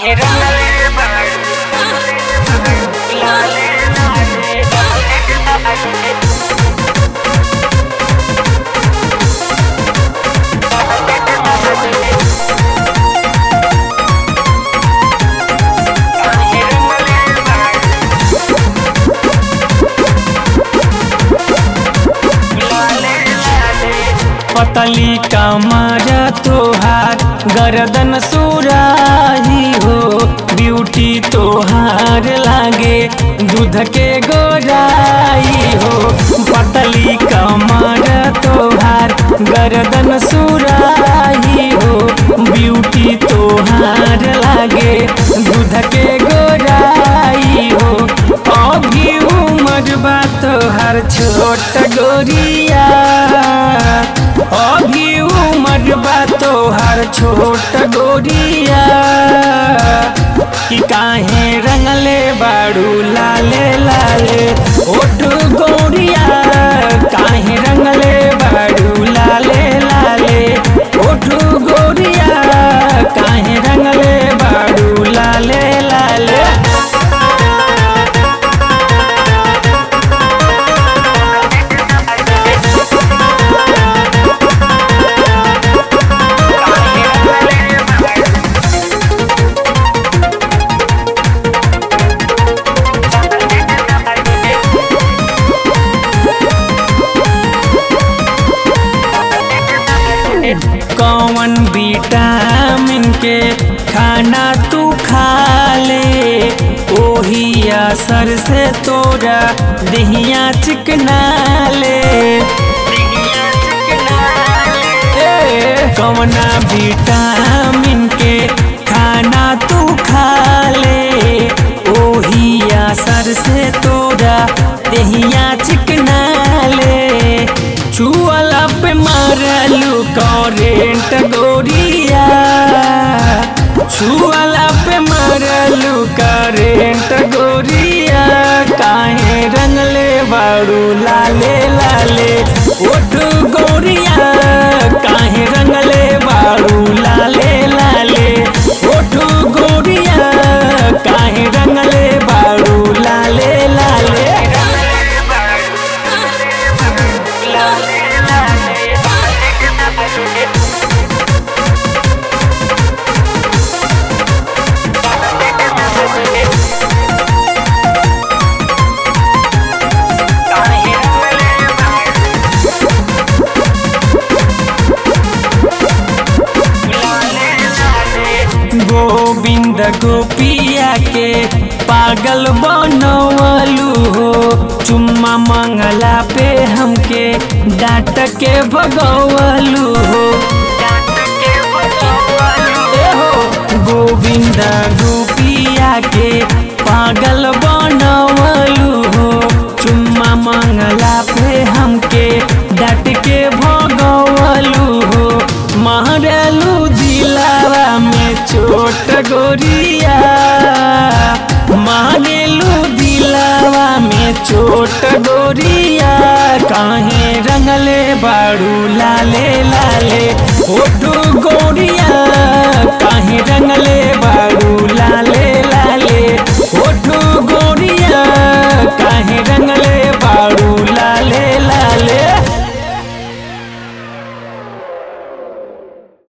काहे रंगले बाड़ू लाले लाले लाले काहे रंगले बाड़ू लाले लाले पतली कमर तोहार गर्दन सुराही हो ब्यूटी तोहार लागे दूध के गोराई हो पतली कमर तोहार गर्दन सुराही हो ब्यूटी तोहार लागे दूध के गोराई हो अभी उमर बा तोहार छोट गोरिया अभी उमर बा तोहार छोट गोरिया कि काहे रंगले बाड़ू लाले लाले ओठ गोरिया काहे रंगले बाड़ू लाले लाले ओठ गोरिया काहे रंगले बाड़ू लाले लाले कौन विटामिन के खाना तू खा ले ओही असर से तोरा दहिया चिकना ले ए, कौना विटामिन के खाना तू खा ले ओही असर से तोरा दहिया चिकना ले छुअला पे मारलू करेंट गोरिया छुअला पे मारलू करेंट गोरिया काहे रंगले बाड़ू लाले लाले ओठ गोरिया काहे रंगले बाड़ू लाले लाले ओठ गोरिया काहे रंगले बाड़ू लाले लाले गोविंद गोपिया के पागल बनवलू हो चुम्मा मंगला पे हमके डांट के भगवलू हो ए हो गोविंद गोपिया के पागल बनवलू हो चुम्मा मंगला पे हमके डांट के भगवलू हो मारलू दिलावा में छोट गोरिया मारेलू दिलावा में छोट गोरिया काहे रंगले बाड़ू लाले लाले ओटू गोरिया